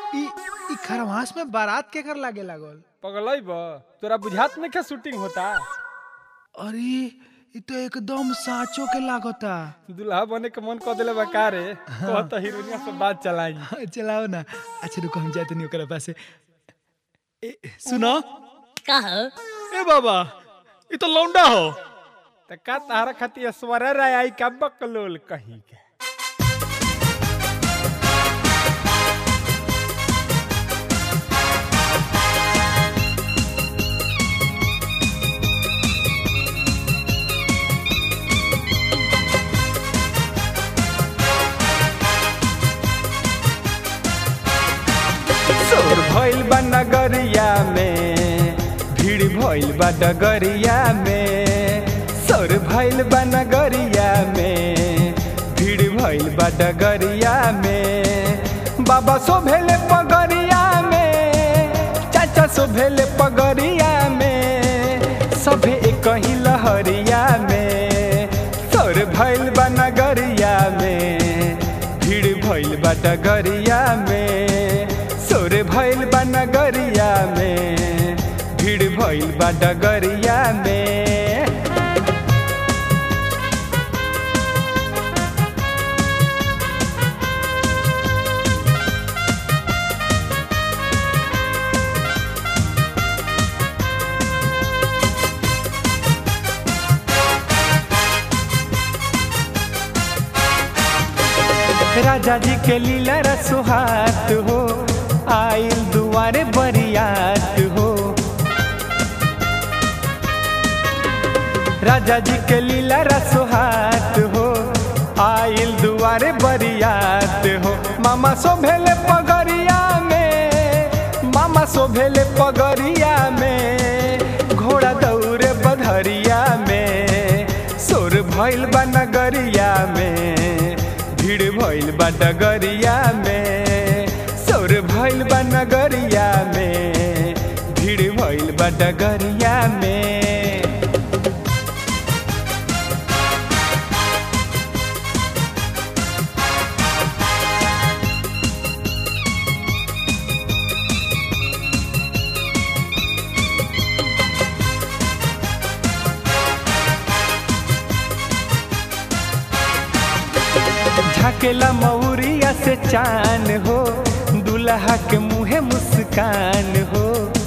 ई ई खरवास में बारात के कर लागे लागल पगलई बा तोरा बुझात नहीं क्या शूटिंग होता अरे ई तो एकदम साँचो के लागता दुल्हा बने के मन कर दिले बा का रे कहत हीरोइनिया से बात चलाई चलाओ ना अच्छा रुको हम जाते नहीं ओकरा पास ए सुनो का हो ए बाबा ई तो लौंडा हो त का तारा खातिर स्वर राय आई का बकलोल कहीं के शोर भइल बा नगरिया में भीड़ भइल बा डगरिया में शोर भइल बा नगरिया में भीड़ भइल बा डगरिया में बाबा सो भेले पगरिया में चाचा सो भेले पगरिया में सभे एक ही लहरिया में शोर भइल बा नगरिया में भीड़ भइल बा डगरिया में सोर भइल बा नगरिया में भीड़ भइल बा डगरिया में राजा जी के लीला रसुहात हो आइल दुआरे बरियात हो राजा जी के लीला रसुहात हो आइल दुआरे बरियात हो मामा सो भेले पगरिया में मामा सो भेले पगरिया में घोड़ा दौड़े बधरिया में सोर भइल बा नगरिया में भीड़ भइल बा डगरिया में सौर भइल बा नगरिया में भीड़ भइल बा डगरिया में झकेला मौरिया से चान हो दुल्हा के मुँहे मुस्कान हो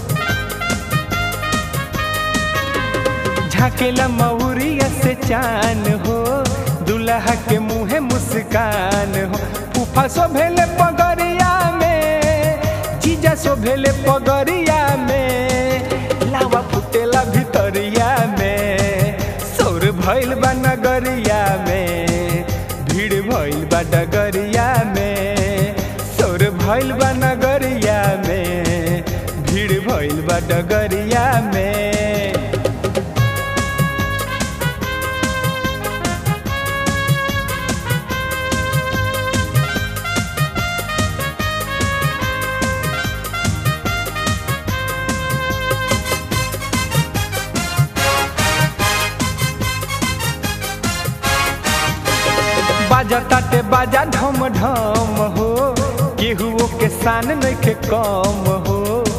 झकेला मौरिया से चान हो दुल्हा के मुँहे मुस्कान हो फूफा सो भेले पगरिया में जीजा सो भेले पगरिया में लावा फुटेला भितरिया में सौर भइल बा नगरिया में भीड़ भइल बा डगरिया में सौर भइल बा नगरिया में भीड़ भइल बा डगरिया में बाजा ताटे बाजा ढम ढम हो केहुओ के शान नइखे कम हो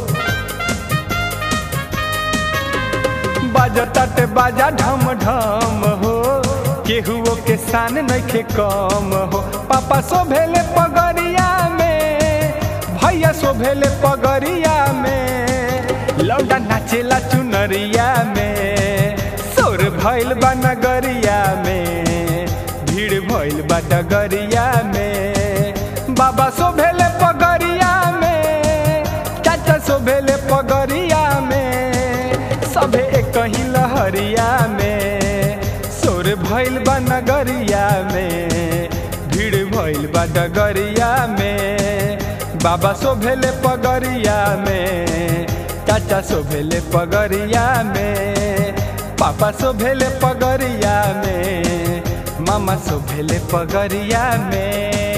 बाजा ताटे बाजा ढम ढम हो केहुओ के शान नइखे कम हो पापा सो भेले पगरिया में भैया सो भेले पगरिया में लौंडा नाचेला चुनरिया में सोर भइल बा नगरिया में भीड़ भइल बा डगरिया में बाबा सो भेले पगरिया में चाचा सो भेले पगरिया में सभे एक ही लहरिया में सोर भइल बा नगरिया में भीड़ भइल बा डगरिया में बाबा सो भेले पगरिया में चाचा सो भेले पगरिया में पापा सो भेले पगरिया में मामा सो भेले पगरिया में